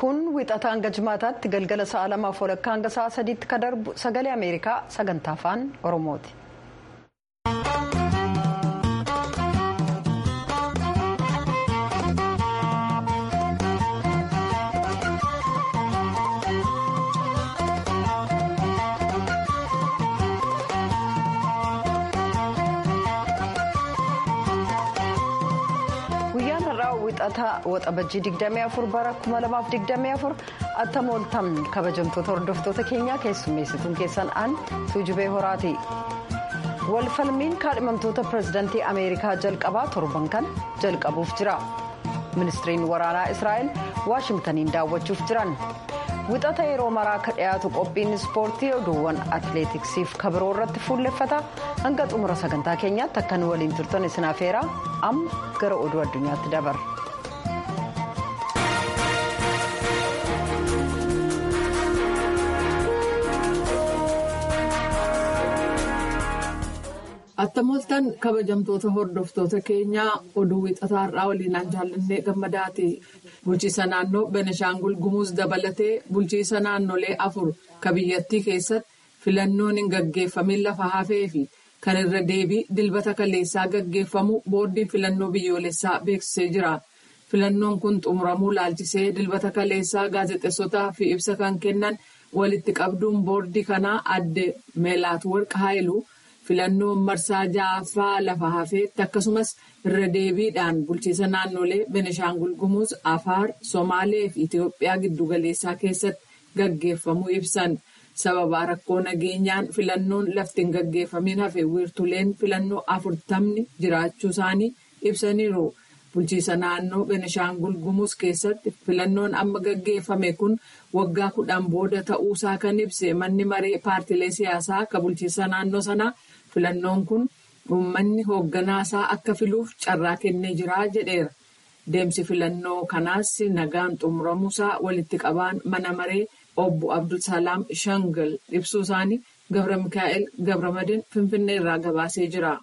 kun wixata hanga jimaataatti galgala sa'a lamaaf walakkaa hanga sa'a sadiitti kan darbu sagalee ameerikaa sagantaa afaan oromooti. guyyaan har'aa wixataa waxabajjii 24 bara 2024 attamooltamni kabajamtoota hordoftoota keenyaa keessummeessituun keessan aan tuujubee horaati walfalmiin kaadhimamtoota pirezidaantii ameerikaa jalqabaa torban kan jalqabuuf jira ministiriin waraanaa israa'el waashingtaniin daawwachuuf jiran wixata yeroo maraa akka dhiyaatu qophiin ispoortii oduuwwan atileetiksiif kabiroo irratti fuulleffata hanga xumura sagantaa keenyaatti akka nu waliin turtan isin afeeraa amma gara oduu addunyaatti dabarra. Attamooltan kabajamtoota hordoftoota keenyaa oduu wixataa har'aa waliinaan jaallannee gammadaati. Bulchiisa naannoo Benishaangul Gumuz dabalatee bulchiisa naannolee afur ka biyyattii keessatti filannoon hin gaggeeffamin lafa hafee fi kan irra deebii dilbata kaleessaa gaggeeffamu boordiin filannoo biyyoolessaa beeksisee jira. Filannoon kun xumuramuu laalchisee dilbata kaleessaa gaazexeessotaa fi ibsa kan kennan walitti qabduun boordii kanaa adde Meelaat Warq Haayiluu. filannoon marsaa ja'affaa lafa hafeetti akkasumas irra deebiidhaan bulchiisa naannolee benishaangul gumuz afaar somaalee fi itiyoophiyaa giddugaleessaa keessatti gaggeeffamuu ibsan sababa rakkoo nageenyaan filannoon lafti hin gaggeeffamin hafe wiirtuleen filannoo afurtamni jiraachuu isaanii ibsaniiru bulchiisa naannoo benishaangul gumuz keessatti filannoon amma gaggeeffame kun waggaa kudhan booda ta'uusaa kan ibse manni maree paartilee siyaasaa ka bulchiisa naannoo sanaa. filannoon kun uummanni hoogganaasaa akka filuuf carraa kennee jira jedheera deemsi filannoo kanaas nagaan xumuramuusaa walitti qabaan mana maree obbo abdulsalaam shangal ibsuu isaanii gabra mikaa'el gabramadin finfinnee irraa gabaasee jira.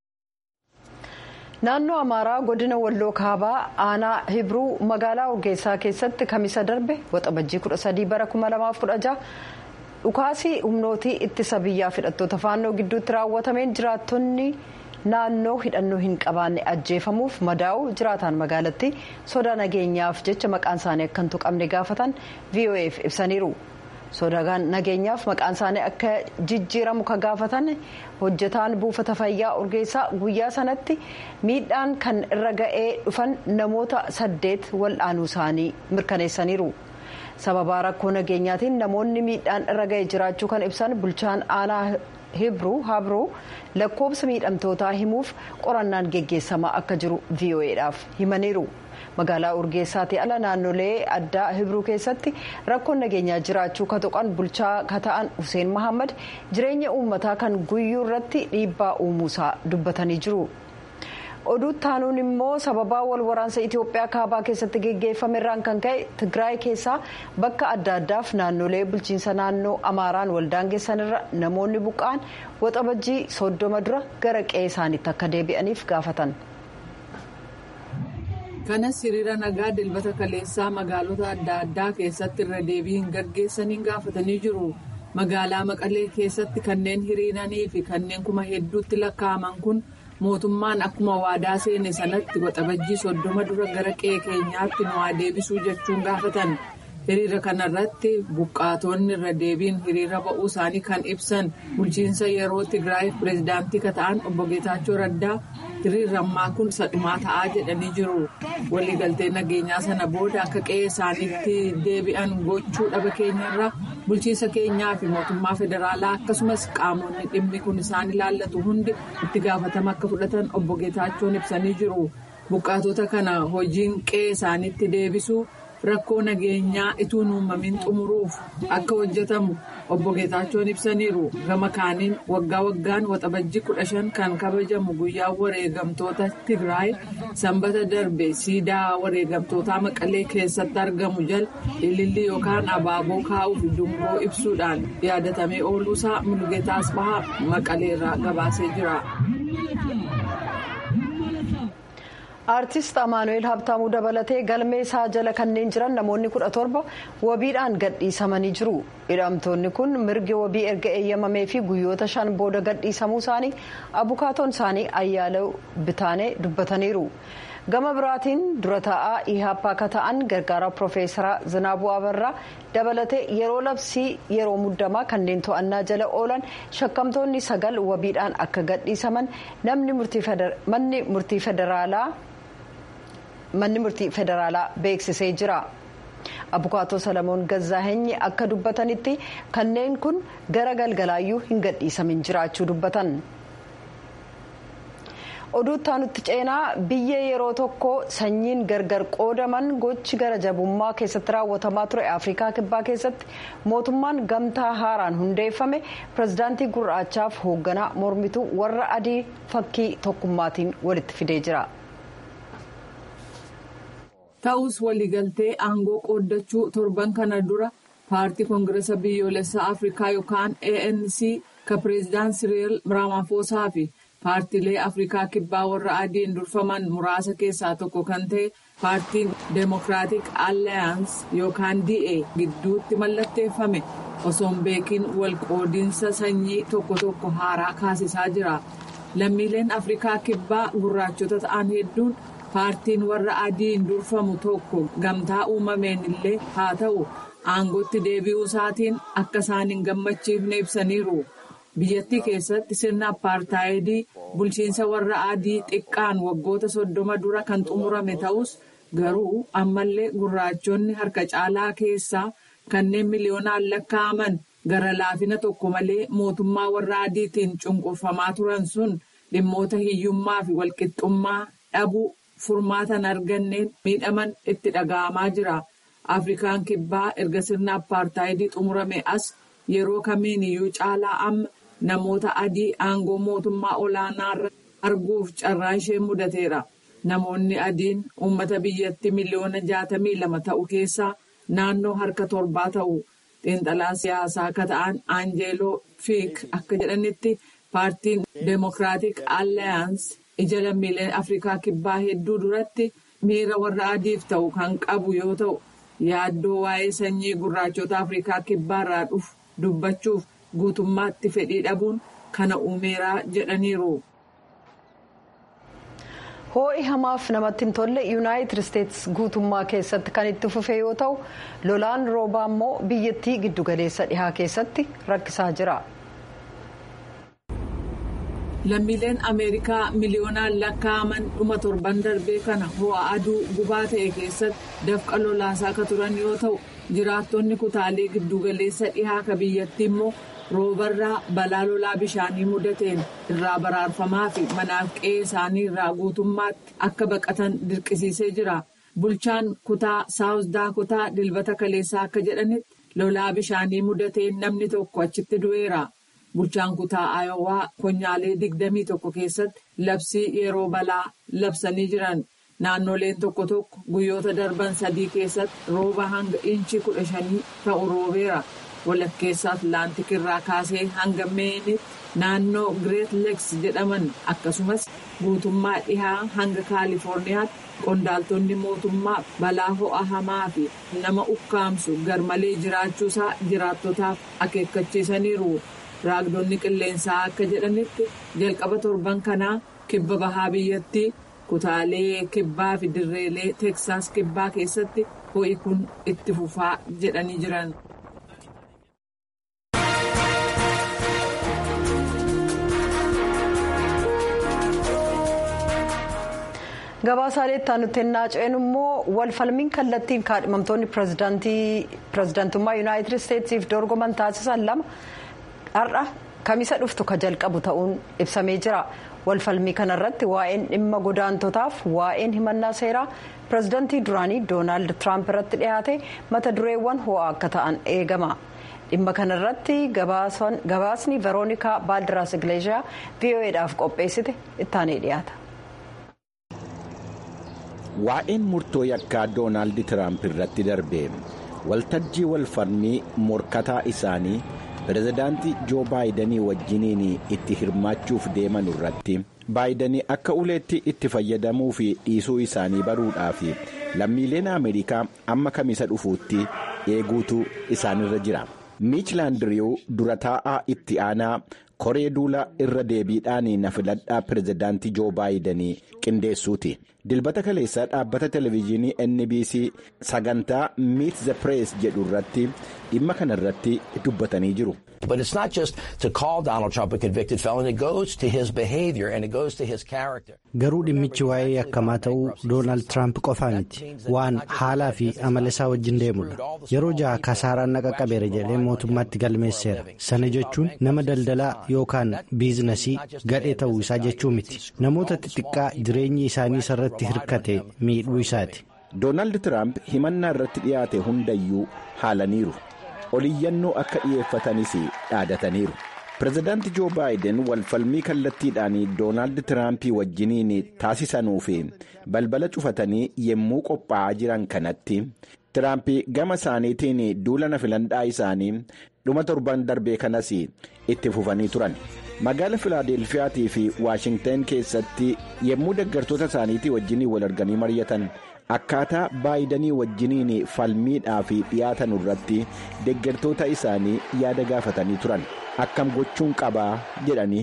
naannoo amaaraa godina walloo kaabaa aanaa hibruu magaalaa urgeessaa keessatti kamisa darbe waxabajjii 13 bara 2016. dhukaasii humnootii ittisa biyyaa hidhattoota faannoo gidduutti raawwatameen jiraattonni naannoo hidhannoo hin qabaanne ajjeefamuuf madaa'u jiraataan magaalatti sodaa nageenyaaf jecha maqaan isaanii akka hin tuqamne gaafatan voaf ibsaniiru sodaa nageenyaaf maqaan isaanii akka jijjiiramu ka gaafatan hojjetaan buufata fayyaa urgeessaa guyyaa sanatti miidhaan kan irra ga'ee dhufan namoota saddeet wal'aanuu isaanii mirkaneessaniiru. sababaa rakkoo nageenyaatiin namoonni miidhaan irra ga'e jiraachuu kan ibsan bulchaan aanaa hibruu habroo lakkoobsa miidhamtootaa himuuf qorannaan geggeessamaa akka jiru vo'edhaaf himaniiru magaalaa urgeessaatii ala naannolee addaa hibruu keessatti rakkoon nageenyaa jiraachuu ka tuqan bulchaa ka ta'an hussein mahammad jireenya uummataa kan guyyuu irratti dhiibbaa uumuusaa dubbatanii jiru. oduu taanuun immoo sababaa wal waraansa itiyoophiyaa kaabaa keessatti geggeeffamerraan kan ka'e tigraay keessaa bakka adda addaaf naannolee bulchiinsa naannoo amaaraan waldaangeessanirra namoonni buqqa'an waxabajjii soddoma dura gara qe'ee isaaniitti akka deebi'aniif gaafatan. kanas hiriira nagaa dilbata kaleessaa magaalota adda addaa keessatti irra deebii hin gaggeessaniin gaafatanii jiru. magaalaa maqalee keessatti kanneen hiriiranii fi kanneen kuma hedduutti lakkaa'aman kun. mootummaan akkuma waadaa seene sanatti waxabajjii soddoma dura gara qe'ee keenyaatti nu haa deebisuu jechuun gaafatan hiriira kanarratti buqqaatonni irra deebiin hiriira ba'uu isaanii kan ibsan bulchiinsa yeroo tigraay pireezidaantii ka ta'an obbo geetaachoo raddaa hiriirri ammaa kun sadhumaa ta'aa jedhanii jiru waliigaltee nageenyaa sana booda akka qe'ee isaaniitti deebi'an gochuu dhaba keenyarra bulchiinsa keenyaa fi mootummaa federaalaa akkasumas qaamonni dhimmi kun isaan ilaallatu hundi itti gaafatama akka fudhatan obbo Geetaachoon ibsanii jiru. Buqqaatota kana hojiin qe'ee isaaniitti deebisuu rakkoo nageenyaa ituu uumamin xumuruuf akka hojjetamu obbo Geetaachoon ibsaniiru. Gama kaaniin waggaa waggaan waxabajjii kudha shan kan kabajamu guyyaa wareegamtoota Tigraay sanbata darbe siidaa wareegamtootaa maqalee keessatti argamu jala ilillii yookaan abaaboo kaa'uuf dungoo ibsuudhaan yaadatamee ooluusaa Mulugeetaa Asbahaa maqaleerraa gabaasee jira. aartist amaanu'eel habtaamuu dabalatee galmee isaa jala kanneen jiran namoonni kudha torba wabiidhaan gadhiisamanii jiru hidhamtoonni kun mirgi wabii erga eeyyamamee fi guyyoota shan booda gadhiisamuu isaanii abukaatoon isaanii ayyaalee bitaanee dubbataniiru gama biraatiin dura taa'aa ihaapaa akka ta'an gargaara piroofeesara zinaabuu abarraa dabalatee yeroo labsii yeroo muddamaa kanneen to'annaa jala oolan shakkamtoonni sagal wabiidhaan akka gadhiisaman manni murtii federaalaa. manni murtii federaalaa beeksisee jira abukaatoo salamoon gazaaheenyi akka dubbatanitti kanneen kun gara galgalaayyuu hin gadhiisamin jiraachuu dubbatan oduutti aanutti ceenaa biyya yeroo tokko sanyiin gargar qoodaman gochi gara jabummaa keessatti raawwatamaa ture afrikaa kibbaa keessatti mootummaan gamtaa haaraan hundeeffame pirezidaantii gurraachaaf hoogganaa mormituu warra adii fakkii tokkummaatiin walitti fidee jira. ta'us waliigaltee aangoo qooddachuu torban kana dura paartii koongiresa biyyoolessaa afrikaa yookaan anc ka pireezidaan siriil raamaafosaa fi paartiilee afrikaa kibbaa warra adiin durfaman muraasa keessaa tokko kan ta'e paartiin deemokiraatik alliyaans yookaan da gidduutti mallatteeffame osoo hin beekin walqoodinsa sanyii tokko tokko haaraa kaasisaa jira lammiileen afrikaa kibbaa gurraachota ta'an hedduun. paartiin warra adiin durfamu tokko gamtaa uumameen illee haa ta'u aangootti deebi'uu isaatiin akka isaan hin gammachiifne ibsaniiru biyyattii keessatti sirna apartaayidii bulchiinsa warra adii xiqqaan waggoota soddoma dura kan xumurame ta'us garuu ammallee gurraachonni harka caalaa keessaa kanneen miliyoonaan lakkaa'aman gara laafina tokko malee mootummaa warra adiitiin cunqurfamaa turan sun dhimmoota hiyyummaa fi walqixxummaa dhabuu. furmaatan arganneen miidhaman itti dhaga'amaa jira afrikaan kibbaa erga sirna apartaayidii xumurame as yeroo kamiin iyyuu caalaa amma namoota adii aangoo mootummaa olaanaa arguuf carraa ishee mudateera namoonni adiin uummata biyyattii miliyoona jaatamii lama ta'u keessaa naannoo harka torbaa ta'u xiinxalaa siyaasaa akka ta'an aanjeeloo fiik akka jedhanitti paartiin deemokiraatik alliyaans. ija lammiileen afrikaa kibbaa hedduu duratti miira warra adiif ta'u kan qabu yoo ta'u yaaddoo waa'ee sanyii gurraachota afrikaa kibbaa irraa dhufu dubbachuuf guutummaatti fedhii dhabuun kana uumeeraa jedhaniiru. hoo'i hamaaf namatti hin tolle yuunaayitid isteetsi guutummaa keessatti kan itti fufe yoo ta'u lolaan roobaa immoo biyyattii giddugaleessa dhihaa keessatti rakkisaa jira. lammiileen ameerikaa miliyoonaan lakkaa'aman dhuma torban darbee kana ho'a aduu gubaa ta'e keessatti dafqa lolaasaa akka turan yoo ta'u jiraattonni kutaalee giddugaleessa dhihaa ka biyyattii immoo roobarraa balaa lolaa bishaanii mudateen irraa baraarfamaa fi manaaf qe'ee isaanii irraa guutummaatti akka baqatan dirqisiisee jira bulchaan kutaa saawus daakotaa dilbata kaleessaa akka jedhanitti lolaa bishaanii mudateen namni tokko achitti du'eera. bulchaan kutaa ayowaa konyaalee digdamii tokko keessatti labsii yeroo balaa labsanii jiran naannoleen tokko tokko guyyoota darban sadii keessatti rooba hanga inchi kudha shanii ta'u roobeera walakkeessa atlaantik irraa kaasee hanga meenitti naannoo gireet leeks jedhaman akkasumas guutummaa dhihaa hanga kaalifoorniyaatti qondaaltonni mootummaa balaa ho'a hamaa fi nama ukkaamsu garmalee jiraachuusaa jiraattotaaf akeekkachiisaniiru. raagdonni qilleensaa akka jedhanitti jalqaba torban kanaa kibba bahaa biyyattii kutaalee kibbaa fi dirreelee teeksaas kibbaa keessatti ho'i kun itti fufaa jedhanii jiran. gabaasaalee itti aanutti naanna'een immoo walfalmiin kallattiin kaadhimamtoonni pirezidaantummaa yuunaayitid isteetsiif dorgoman taasisan lama har'a kamisa dhuftu ka jalqabu ta'uun ibsamee jira walfalmii kanarratti waa'een dhimma godaantotaaf waa'een himannaa seeraa pirezidaantii duraanii doonaald tiraamp irratti dhiyaate mata dureewwan ho'aa akka ta'an eegama. dhimma kanarratti gabaasni veroonikaa baaldiraas igleeshiyaa vo'eedhaaf qopheessite ittaanee dhiyaata. waa'een murtoo yakkaa doonaald tiraamp irratti darbe waltajjii walfalmii morkataa isaanii pirezidaantii joo baayidanii wajjiniin itti hirmaachuuf deeman irratti baayidanii akka uleetti itti fayyadamuu fi dhiisuu isaanii baruudhaaf lammiileen ameerikaa amma kamisa dhufuutti eeguutu isaanirra jira miichilaandiriyu dura taa'aa itti aanaa koree duula irra deebiidhaan na filadhaa pirezidaantii joo baayidanii qindeessuuti dilbata kaleessaa dhaabbata televezyiinii nbc sagantaa miit the press jedhu irratti dhimma kana irratti dubbatanii jiru. But it's not just to call Donald Trump a convicted felon. It goes to his behavior and it goes to his character. Garuu dhimmichi waa'ee yakkamaa ta'uu Doonaald Tiraamp qofaa miti. Waan haalaa fi amala isaa wajjin deemudha. Yeroo jaha kasaaraan naqa qabeera jedhee mootummaatti galmeesseera. Sana jechuun nama daldalaa yookaan biizinasii gadhee ta'uu isaa jechuu miti. Namoota xixiqqaa jireenyi isaanii irratti hirkate miidhuu isaati. Doonaald Tiraamp himannaa irratti dhiyaate hundayyuu haalaniiru. oliyyannoo akka dhi'eeffatanis dhaadataniiru pirezidaanti joo baayiden walfalmii kallattiidhaan doonaald tiraampii wajjiniin taasisanuu fi balbala cufatanii yemmuu qophaa'aa jiran kanatti tiraamp gama isaaniitiin duula na filadhaa isaanii dhuma torban darbee kanas itti fufanii turan magaala filaadelfiyaatii fi waashingtan keessatti yemmuu deggartoota isaaniitii wajjiniin wal arganii mari'atan. akkaataa baayidanii wajjiniin falmiidhaaf dhiyaatan irratti deggertoota isaanii yaada gaafatanii turan akkam gochuun qabaa jedhanii.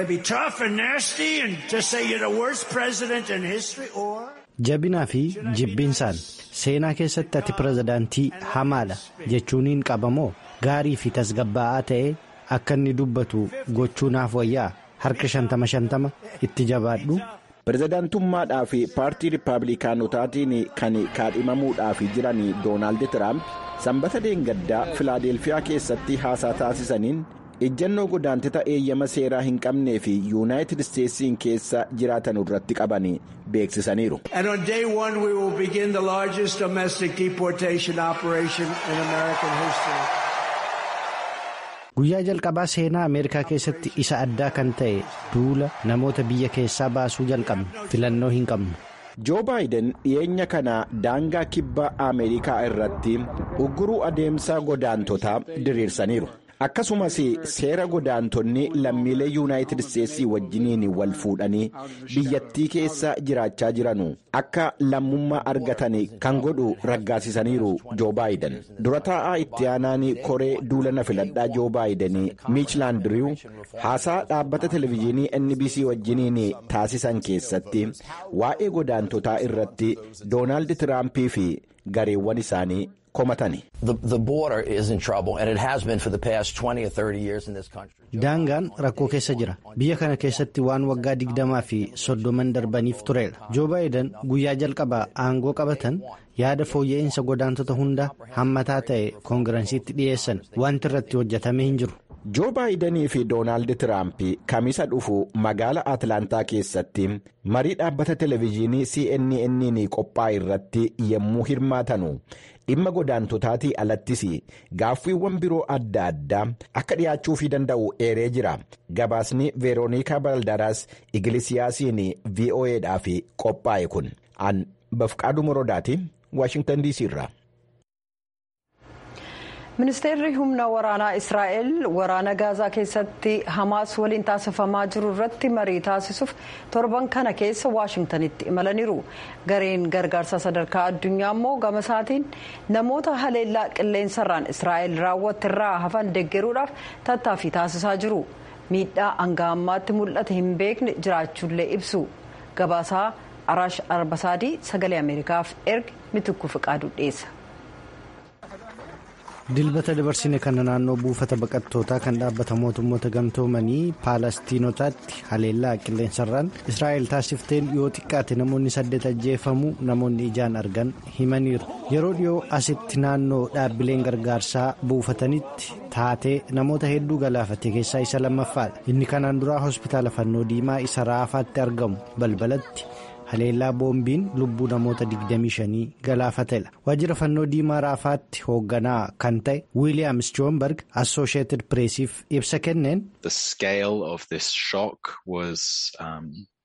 jabinaa fi jibbiinsaan seenaa keessatti ati pirezidaantii hamaadha jechuuniin qabamoo gaarii fi tasgabbaa'aa ta'ee akka inni dubbatu gochuu naaf wayyaa harka shantama shantama itti jabaadhu. pirezidaantummaadhaa fi paartii riippaabilikaanotaatiin kan kaadhimamuudhaaf jiran doonaald tiraamp sanbata deengaddaa filaadelfiyaa keessatti haasaa taasisaniin ejjennoo godaantota eeyyama seeraa hin qabnee fi yuunaayitid isteetsiin keessa jiraatan irratti qaban beeksisaniiru. guyyaa jalqabaa seenaa ameerikaa keessatti isa addaa kan ta'e duula namoota biyya keessaa baasuu jalqabne filannoo hin qabnu. joo baayiden dhiyeenya kana daangaa kibba ameerikaa irratti ugguruu adeemsa godaantotaa diriirsaniiru akkasumas seera godaantonni lammiilee yuunaayitid isteetsii wajjiniin wal fuudhanii biyyattii keessa jiraachaa jiranu akka lammummaa argatan kan godhu raggaasisaniiru joo baayiden dura taa'aa itti aanaan koree duula na filadhaa joo baayiden miichilaandiriyu haasaa dhaabbata televezyiinii nbc wajjiniin taasisan keessatti waa'ee godaantotaa irratti doonaald tiraampii fi gareewwan isaanii komatani. daangaan rakkoo keessa jira biyya kana keessatti waan waggaa digdamaa fi soddoman darbaniif tureera joo baayiden guyyaa jalqabaa aangoo qabatan yaada fooyya'insa godaantota hunda hammataa ta'e koongiransiitti dhiyeessan wanti irratti hojjetame hin jiru. joo baayidanii fi doonaald tiraamp kamisa dhufu magaala atlaantaa keessatti marii dhaabbata televezyiinii cnn qophaa'e irratti yemmuu hirmaatanu dhimma godaantotaatii alattis gaaffiiwwan biroo adda addaa akka dhiyaachuufii danda'u eeree jira gabaasni veeroonikaa baldaraas igilisiyaasiin vo'edhaaf qophaa'e kun an bafqaaduu morodaati waashingtan dc irraa. ministeerri humna waraanaa israa'el waraana gaazaa keessatti hamaas waliin taasifamaa jiru irratti marii taasisuuf torban kana keessa waashingtanitti imalaniiru gareen gargaarsa sadarkaa addunyaa immoo gama isaatiin namoota haleellaa qilleensarraan israa'el raawwatte irraa hafan deggeruudhaaf tattaaffii taasisaa jiru miidhaa hanga ammaatti mul'ate hin beekne jiraachuullee ibsu gabaasaa araash arbasaadii sagalee ameerikaaf erge mitukku fiqaaduu dhiyeessa. dilbata dabarsine kana naannoo buufata baqattootaa kan dhaabbata mootummoota gamtoomanii paalestiinotaatti haleellaa qilleensarraan israa'el taasifteen yoo xiqqaate namoonni saddeet ajjeefamuu namoonni ijaan argan himaniiru yeroo dhiyoo asitti naannoo dhaabbileen gargaarsaa buufatanitti taatee namoota hedduu galaafate keessaa isa lammaffaadha inni kanaan duraa hospitaala fannoo diimaa isa raafaatti argamu balbalatti. haleellaa boombiin lubbuu namoota 25 galaafateedha waajjira fannoo diimaa raafaatti hoogganaa kan ta'e wiiliyaam joonberg assosheetid pireesiif ibsa kenneen. The scale of this shock was um,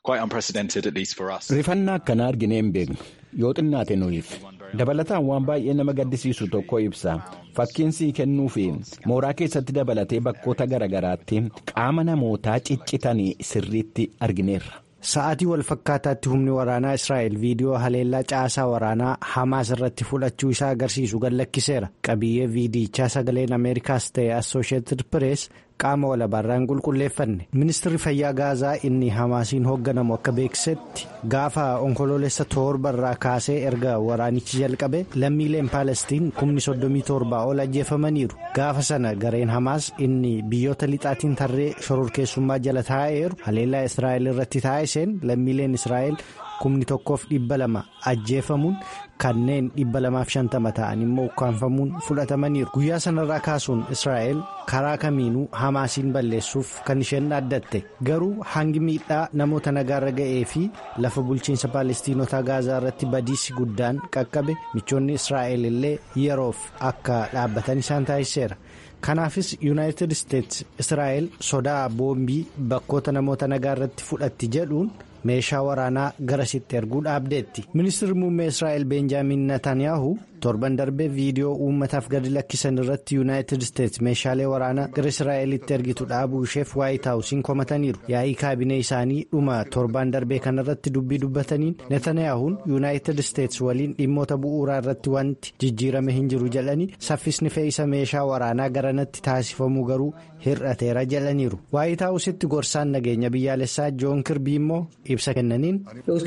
Rifannaa akkanaa arginee hin beeknu yoo xinnaate nuyiif dabalataan waan baay'ee nama gaddisiisu tokko ibsa fakkiin sii kennuu fi mooraa keessatti dabalatee bakkoota garaagaraatti qaama namootaa ciccitanii sirriitti argineerra. Sa'aatii wal fakkaataatti humni waraanaa Israa'el viidiyoo haleellaa caasaa waraanaa Hamaas irratti fudhachuu isaa agarsiisu gadhiiseera. Qabiyyee viidiyichaa sagaleen Ameerikaas ta'e Assooshiyetid Pirees qaama walabaarraan qulqulleeffanne. Ministirri fayyaa Gaazaa inni Hamaasiin hoogganamu akka beeksisetti gaafa onkoloolessa torbarraa kaasee erga waraanichi jalqabe lammiileen Paalestiin kumni soddomii torbaa ol ajjeefamaniiru. Gaafa sana gareen Hamaas inni biyyoota lixaatiin tarree shororkeessummaa jala taa'eeru haleellaa Israa'el irratti taa'iseen lammiileen Israa'el kumni tokkoof dhibba lama ajjeefamuun kanneen dhibba lamaaf shantama ta'an immoo ukkaanfamuun fudhatamaniiru. Guyyaa sanarraa kaasuun Israa'el karaa kamiinuu Hamaasiin balleessuuf kan isheen dhaaddatte garuu hangi miidhaa namoota nagaarra ga'ee fi lafa bulchiinsa Paalestiinotaa Gaazaa irratti badiisi guddaan qaqqabe michoonni Israa'el illee yeroof akka dhaabbatan isaan taasiseera. Kanaafis Yuunaayitid Isteetsi Israa'el sodaa boombii bakkoota namoota nagaa irratti fudhatti jedhuun meeshaa waraanaa garasitti erguu dhaabdeetti. Ministeerri muummee Israa'el Beenjaamin Netanyahu torban darbee viidiyoo uummataaf gadi lakkisan irratti Yuunaayitid Isteetsi meeshaalee waraanaa gara Israa'elitti ergitu dhaabuu isheef waayit haawusiin komataniiru. Yaa'ii kaabinee isaanii dhuma torban darbee kanarratti dubbii dubbataniin Netanyahuun Yuunaayitid Isteetsi waliin dhimmoota bu'uuraa irratti wanti jijjiirame hin jiru jedhanii saffisni fe'isa meeshaa waraanaa garanatti taasifamuu garuu hir'ateera jedhaniiru. Waayit haawusitti gorsaan nageenya biyyaalessaa Joon Kirbii immoo ibsa kennaniin.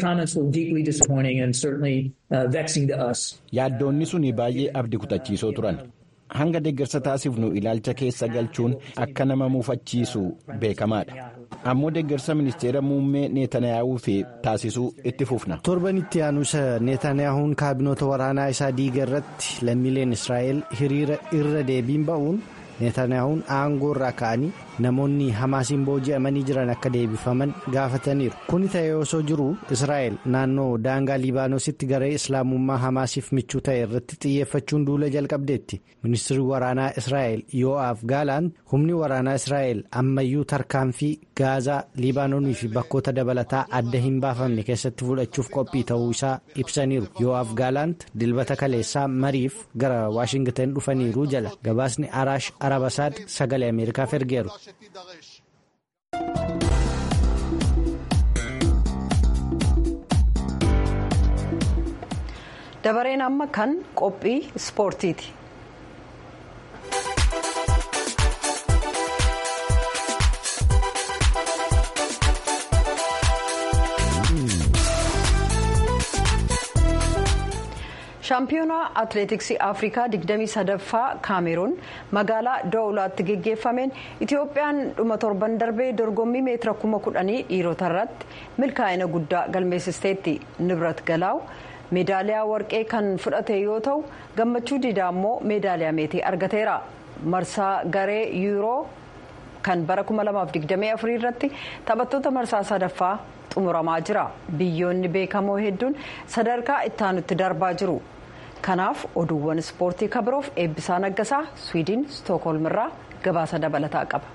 Yaaddoonni suni baay'ee abdii kutachiisoo turan. Hanga deeggarsa taasifnu ilaalcha keessa galchuun akka nama muufachiisu beekamaadha. Ammoo deeggarsa ministeera muummee Netanyaahuu fi taasisuu itti fufna. Torban itti aanuusa Netaniyaahuun kaabinoota waraanaa isaa diiga irratti lammiileen Israa'el hiriira irra deebiin ba'uun Netaniyaahuun aangoo irraa ka'anii namoonni hamaasiin booji'amanii jiran akka deebifaman gaafataniiru. Kuni ta'ee osoo jiru Israa'el naannoo daangaa Libaanoositti garee Islaamummaa hamaasiif michuu ta'e irratti xiyyeeffachuun duula jalqabdeetti. Ministeerri waraanaa Israa'el Yoo'aaf Gaalaan humni waraanaa Israa'el ammayyuu tarkaanfii Gaazaa, Libaanoonii fi bakkoota dabalataa adda hin baafamne keessatti fudhachuuf qophii ta'uu isaa ibsaniiru. Yoo'aaf Gaalaant dilbata kaleessaa mariif gara Waashingtan dhufaniiru jala gabaasni Araash Arabasaad sagalee Ameerikaaf ergeeru. dabareen amma kan qophii ispoortiiti. shaampiyoonaa atileetiksii afrikaa 23ffaa kaameruun magaalaa doolaatti geggeeffameen itiyoophiyaan dhuma torban darbee dorgommii meetira kuma kudhanii dhiirota irratti milkaa'ina guddaa galmeessisteetti nibrat galaaw meedaaliyaa warqee kan fudhate yoo ta'u gammachuu diidaa immoo meedaaliyaa meetii argateera marsaa garee yuuroo kan bara 2024 irratti taphattoota marsaa sadaffaa xumuramaa jira biyyoonni beekamoo hedduun sadarkaa ittaanutti darbaa jiru. kanaaf oduuwwan ispoortii kabiroof eebbisaa naggasaa swiidin stookholm irraa gabaasa dabalataa qaba.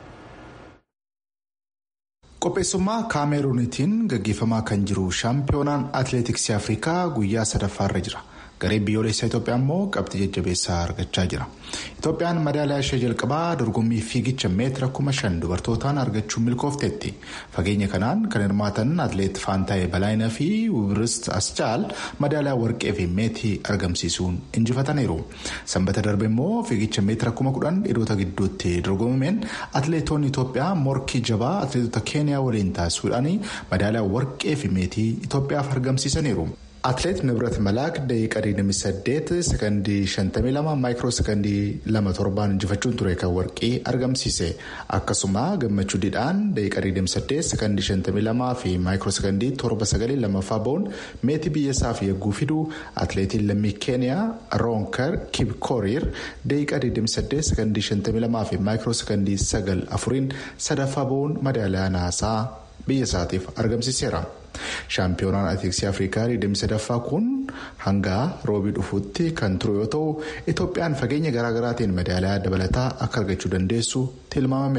qopheessummaa kaameruunitiin gaggeeffamaa kan jiru shaampiyoonaan atileetiksii afrikaa guyyaa sadaffaarra jira garee biyyoolessaa itoophiyaa immoo qabxii jajjabeessaa argachaa jira itoophiyaan madaaliyaa ishee jalqabaa dorgommii fiigicha meetira kuma shan dubartootaan argachuun milkoofteetti fageenya kanaan kan hirmaatan atileet faantaayee balaayinaa fi wibrist aschaal madaaliyaa warqee fi meetii argamsiisuun injifataniiru sanbata darbe immoo fiigicha meetira kuma kudhan dhiirota gidduutti dorgomameen atileetonni itoophiyaa morkii jabaa atileetota keeniyaa waliin taasisuudhaan madaaliyaa warqee fi meetii itoophiyaaf argamsiisaniiru. Atileet Nibrat Malaak daqiiqaa 28 sekondii 52 maayikiroo sekondii 27 injifachuun ture kan warqii argamsiise akkasuma gammachuu didhaan daqiiqaa 28 sekondii 52 fi maayikiroo sekondii 79 lammaffaa ba'uun meetii biyyasaaf yagguu fidu atileetiin lammii keeniyaa roonkar kibkooriir daqiiqaa 28 sekondii 52 fi maayikiroo sekondii 9 afuriin sadaffaa ba'uun madaaliyaa naasaa biyyasaatiif argamsiiseera. shaampiyoonaan atileetiksii afrikaa 23ffaa kun hanga roobii dhufuutti kan ture yoo ta'u itoophiyaan fageenya garaagaraatiin madaaliyaa dabalataa akka argachuu dandeessu tilmaamameera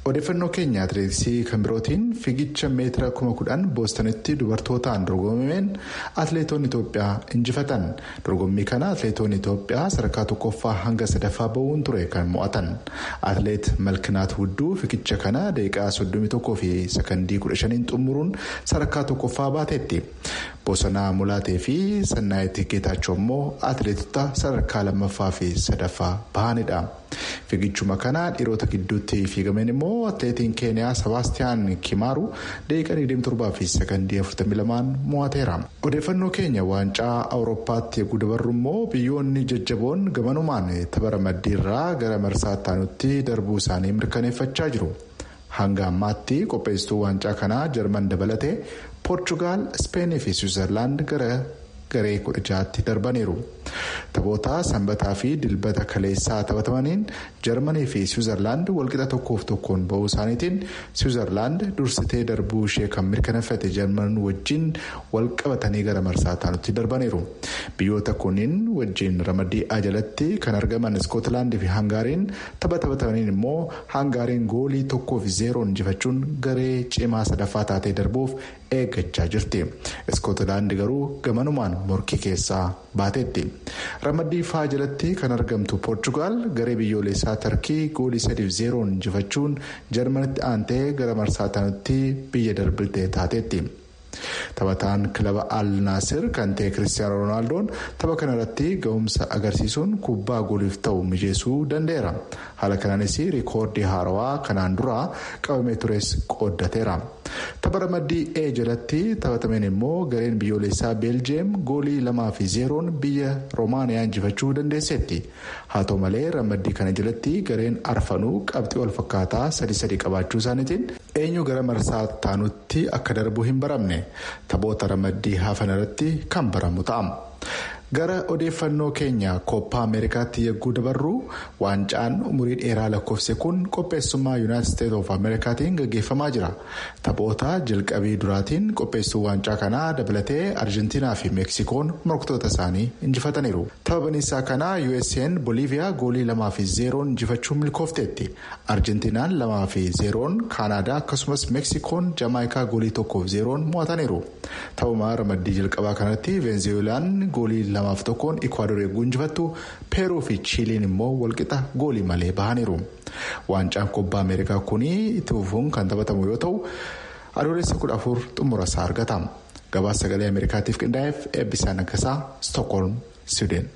odeeffannoo keenya atileetiksii kan birootiin fiigicha meetira kuma kudhan boostanitti dubartootaan dorgomameen atileetonni itoophiyaa injifatan dorgommii kana atileetonni itoophiyaa sadarkaa tokkoffaa hanga sadaffaa bahuun ture kan mo'atan atileet malkinaat hudduu fiigicha kana daqiiqaa 31 fi sakandii 15 xumuruun sadarkaa tokkoffaa baateetti bosonaa mulaatee fi sannaayitti geetaachoo immoo atileetota sadarkaa lammaffaa fi sadaffaa bahanidha. fiigichuma kana dhiirota gidduutti fiigameen immoo atileetiin keeniyaa sebaastiyaan kimaaru daqiiqaa 27 fi sakandii 42 mo'ateera. odeeffannoo keenya waancaa awurooppaatti eeguu dabarru immoo biyyoonni jajjaboon gamanumaan tapha ramaddiirraa gara marsaa itti darbuu isaanii mirkaneeffachaa jiru. hanga ammaatti qopheessituu waancaa kanaa jarman dabalatee poorchugaal ispeenii fi swiizerlaand gara garee kudha jaatti darbaniiru. taphoota sanbataa fi dilbata kaleessaa taphatamaniin jarmanii fi swiizerlaand walqixa tokkoof tokkoon ba'uu isaaniitiin swiizerlaand dursitee darbuu ishee kan mirkaneeffate jarman wajjin walqabatanii gara marsaa taanutti darbaniiru biyyoota kunniin wajjin ramaddii jalatti kan argaman iskootilaandii fi hangaariin tapha taphatamaniin immoo hangaariin goolii tokkoo fi zeeroon injifachuun garee cimaa sadaffaa taatee darbuuf eeggachaa jirti iskootilaandi garuu gamanumaan morkii keessaa baateetti. ramaddii faa jalatti kan argamtu poorchugaal garee biyyoolessaa tarkii goolii sadiif zeeroon injifachuun jarmanitti aantee gara marsaa taanutti biyya darbitee taateetti. taphataan kilaba al naasir kan ta'e kiristiyaano roonaaldoo tapha kanarratti ga'umsa agarsiisuun kubbaa gooliif ta'u mijeessuu danda'eera haala kanaanis riikoordii haarawaa kanaan dura qabamee tures qooddateera tapha ramaddii e jalatti taphatameen immoo gareen biyyoolessaa beeljeem goolii lamaa fi zeeroon biyya roomaaniyaa injifachuu dandeesseetti haa ta'u malee ramaddii kana jalatti gareen arfanuu qabxii wal fakkaataa sadii sadii qabaachuu isaaniitiin eenyu gara marsaa taanutti akka darbuu hin baramne. taphoota ramaddii hafan irratti kan baramu ta'a. gara odeeffannoo keenya kooppaa ameerikaatti yegguu dabarru waancaan umurii dheeraa lakkoofse kun qopheessummaa yuunaayitid isteetsi oof ameerikaatiin gaggeeffamaa jira taphoota jalqabii duraatiin qopheessuu waancaa kanaa dabalatee arjentiinaa fi meeksikoon morkatoota isaanii injifataniiru tapha baniisaa kanaa usn booliiviyaa goolii lamaa fi zeeroon injifachuun milkoofteetti arjentiinaan lamaa fi zeeroon kaanaadaa akkasumas meeksikoon jamaayikaa goolii tokkoof zeeroon mo'ataniiru taphuma ramaddii jalqabaa kanatti veenzeeweelaan goolii lamaaf tokkoon ikwaadoor eeguu injifattu peeruu fi chiiliin immoo walqixa goolii malee bahaniiru waancaan kubbaa ameerikaa kunii itti fufuun kan taphatamu yoo ta'u adoolessa kudha afur xumura isaa argata gabaasa sagalee ameerikaatiif qindaa'eef eebbisaa naggasaa stookholm siwideen.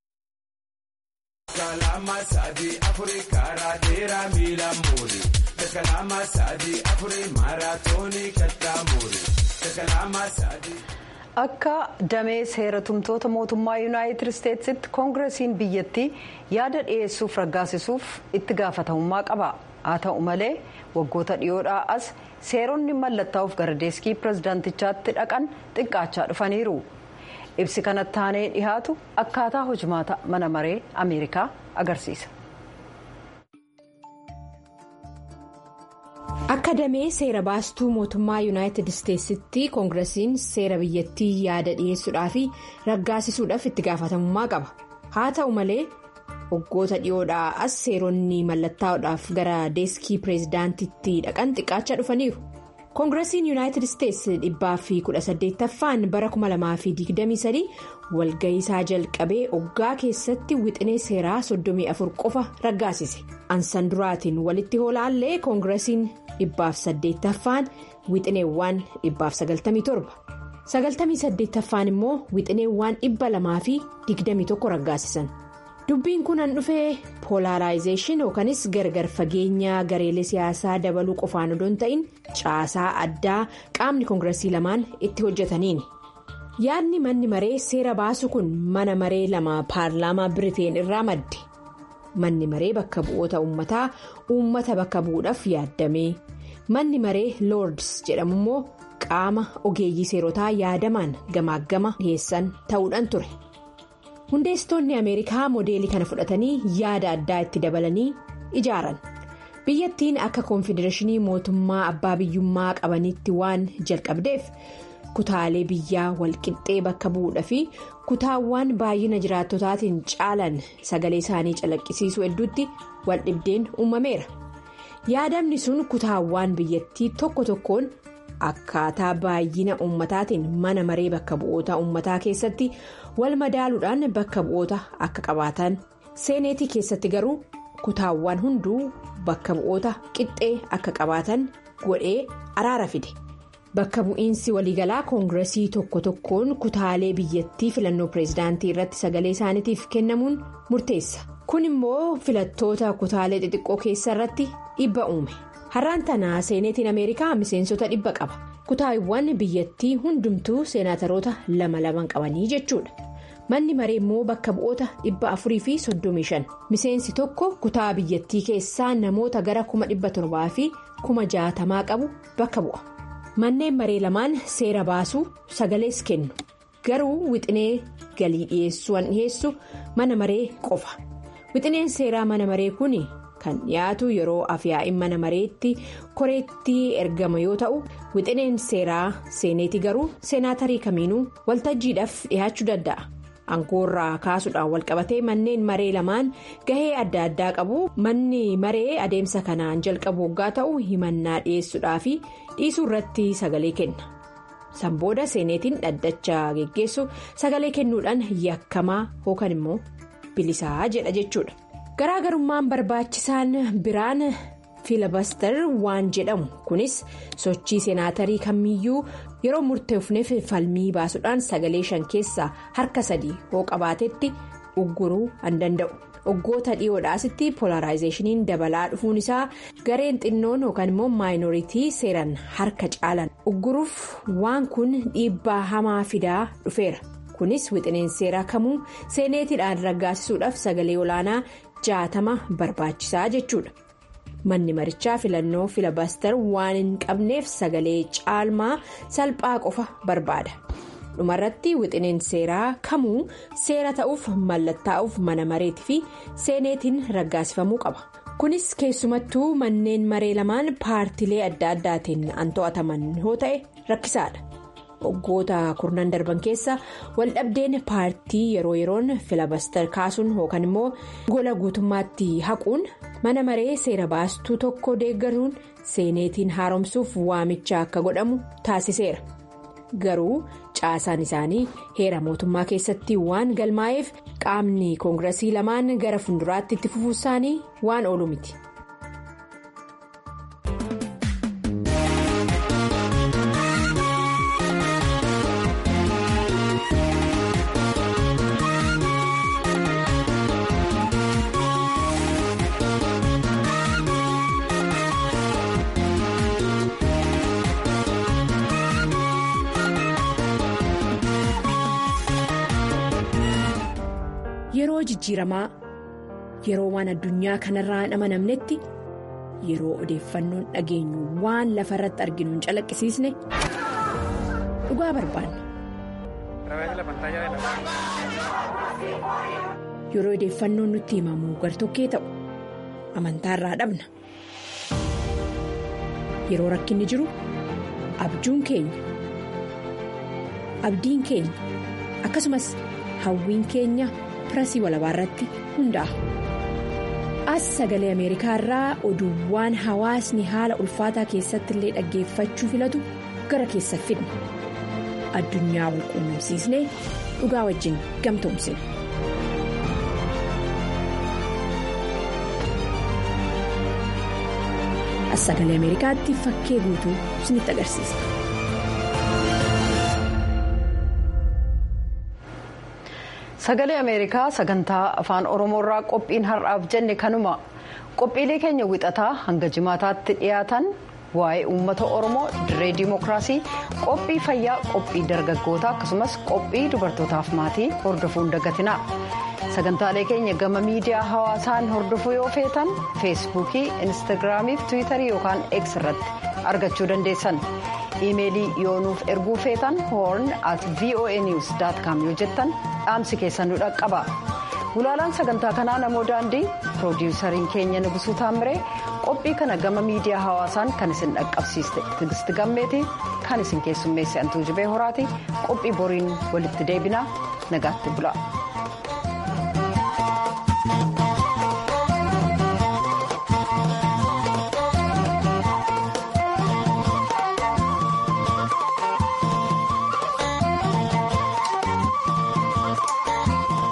akka damee seera tumtoota mootummaa yuunaayitid isteetsitti koongiresiin biyyattii yaada dhiyeessuuf raggaasisuuf itti gaafatamummaa qaba haa ta'u malee waggoota dhiyoodhaa as seeronni mallattaa'uuf gara deeskii pirezidaantichaatti dhaqan xiqqaachaa dhufaniiru ibsi kanatti aanee dhihaatu akkaataa hojimaata mana maree ameerikaa agarsiisa. akka damee seera baastuu mootummaa yuunaayitid isteetsitti koongiresiin seera biyyattii yaada dhiyeessuudhaa fi raggaasisuudhaaf itti gaafatamummaa qaba haa ta'u malee waggoota dhiyoodhaa as seeronni mallattaa'uudhaaf gara deeskii pireezidaantitti dhaqan xiqqaachaa dhufaniiru koongiresiin yuunaayitid isteetsi dhibbaa fi kudha saddeettaffaan bara 2023 walga'iisaa jalqabee oggaa keessatti wixinee seeraa 34 qofa raggaasise ansan duraatiin walitti hoolaallee koongiresiin dhibbaaf saddeettaffaan wixineewwan dhibbaaf 97 sagaltamii saddeettaffaan immoo wixineewwan dhibba lamaa fi 21 raggaasisan. dubbiin kun an dhufee poolaaraayizeeshin yookanis gargar fageenya gareelee siyaasaa dabaluu qofaan odoo hin ta'in caasaa addaa qaamni koongiresii lamaan itti hojjetaniini yaadni manni maree seera baasu kun mana maree lama paarlaamaa biriteen irraa madde manni maree bakka bu'oota uummataa uummata bakka bu'uudhaaf yaaddame manni maree loords jedhamu immoo qaama ogeeyyii seerotaa yaadamaan gamaaggama dhiyeessan ta'uudhaan ture. hundeessitoonni ameerikaa moodeelii kana fudhatanii yaada addaa itti dabalanii ijaaran biyyattiin akka koonfedereeshinii mootummaa abbaa biyyummaa qabanitti waan jalqabdeef kutaalee biyyaa walqixxee bakka bu'uudha fi kutaawwan baay'ina jiraattotaatiin caalan sagalee isaanii calaqqisiisuu hedduutti waldhibdeen uumameera yaadamni sun kutaawwan biyyattii tokko tokkoon akkaataa baay'ina ummataatiin mana maree bakka bu'oota ummataa keessatti wal madaaluudhaan bakka bu'oota akka qabaatan seeneetii keessatti garuu kutaawwan hunduu bakka bu'oota qixxee akka qabaatan godhee araara fide. bakka bu'iinsi waliigalaa koongiresii tokko tokkoon kutaalee biyyattii filannoo pireezidaantii irratti sagalee isaaniitiif kennamuun murteessa kun immoo filattoota kutaalee xixiqqoo keessa irratti dhibba uume har'aan tanaa seeneetiin ameerikaa miseensota dhibba qaba kutaawwan biyyattii hundumtuu seenaataroota lama laman qabanii jechuudha manni maree immoo bakka bu'oota dhibba afurii fi soddomii shan miseensi tokko kutaa biyyattii keessaa namoota gara kuma dhibba torbaa fi kuma jaatamaa qabu bakka bu'a. manneen maree lamaan seera baasuu sagalees kennu garuu wixinee galii dhiyeessuun dhiyeessu mana maree qofa wixineen seeraa mana maree kun kan dhiyaatu yeroo afyaa'in mana mareetti koreetti ergama yoo ta'u wixineen seeraa seeneeti garuu seenaatarii kamiinuu waltajjiidhaaf dhiyaachuu danda'a. angoorraa kaasuudhaan walqabatee manneen maree lamaan gahee adda addaa qabu manni maree adeemsa kanaan jalqabu waggaa ta'u himannaa dhiyeessuudhaa fi dhiisuu irratti sagalee kenna sanbooda seeneetiin dhaddacha geggeessu sagalee kennuudhaan yakkamaa yookaan immoo bilisaa jedha jechuudha garaagarummaan barbaachisaan biraan fiilabaster waan jedhamu kunis sochii seenaatarii kamiyyuu yeroo murteefneef falmii baasuudhaan sagalee shan keessaa harka sadii hoo qabaatetti ugguruu an danda'u waggoota dhiyoodhaasitti polaraayizeeshiniin dabalaa dhufuun isaa gareen xinnoon yookaan immoo maayinooritii seeran harka caalan ugguruuf waan kun dhiibbaa hamaa fidaa dhufeera kunis wixineen seeraa kamuu seeneetiidhaan raggaasisuudhaaf sagalee olaanaa jaatama barbaachisaa jechuudha. manni marichaa filannoo filabaster waan hin qabneef sagalee caalmaa salphaa qofa barbaada dhumarratti wixineen seeraa kamuu seera ta'uuf mallattaa'uuf mana mareetii fi seeneetiin raggaasifamuu qaba kunis keessumattuu manneen maree lamaan paartilee adda addaatiin an to'ataman yoo ta'e rakkisaadha waggoota kurnan darban keessa waldhabdeen paartii yeroo yeroon filabaster kaasuun yookaan immoo gola guutummaatti haquun mana maree seera baastuu tokko deeggaruun seeneetiin haaromsuuf waamicha akka godhamu taasiseera garuu caasaan isaanii heera mootummaa keessatti waan galmaa'eef qaamni koongiresii lamaan gara fuulduraatti itti fufuu isaanii waan oolu miti. yeroo jijjiiramaa yeroo waan addunyaa kanarraa hin amanamnetti yeroo odeeffannoon dhageenyu waan lafa irratti arginu hin calaqqisiisne dhugaa barbaanna. yeroo odeeffannoon nutti himamu gartokkee ta'u amantaarraa dhabna yeroo rakkinni jiru abjuun keenya abdiin keenya akkasumas hawwiin keenya. pirasii walabaa irratti hundaa'a. as sagalee ameerikaa irraa oduuwwan hawaasni haala ulfaataa keessatti illee dhaggeeffachuu filatu gara keessa fidna addunyaa wal quunnamsiisnee dhugaa wajjin gamtoomsina. as sagalee ameerikaatti fakkee guutuu isinitti agarsiisa. sagalee ameerikaa sagantaa afaan oromoorraa qophiin har'aaf jenne kanuma qophiilee keenya wixataa hanga jimaataatti dhiyaatan waa'ee uummata oromoo dirree diimokiraasii qophii fayyaa qophii dargaggootaa akkasumas qophii dubartootaaf maatii hordofuun dagatinaa sagantaalee keenya gama miidiyaa hawaasaan hordofuu yoo feetan feesbuukii instaagiraamii fi tiwiitarii yookaan x irratti argachuu dandeessan. iimeelii yoo nuuf erguu feetan hoorn at voa news com yoo jettan dhaamsi keessan nu dhaqqaba gulaalaan sagantaa kanaa namoo daandii piroodiwusariin keenya nugusuu taamiree qophii kana gama miidiyaa hawaasaan kan isin dhaqqabsiiste tigisti gammeetii kan isin keessummeesse antuu jibee horaati qophii boriin walitti deebinaa nagaatti bula.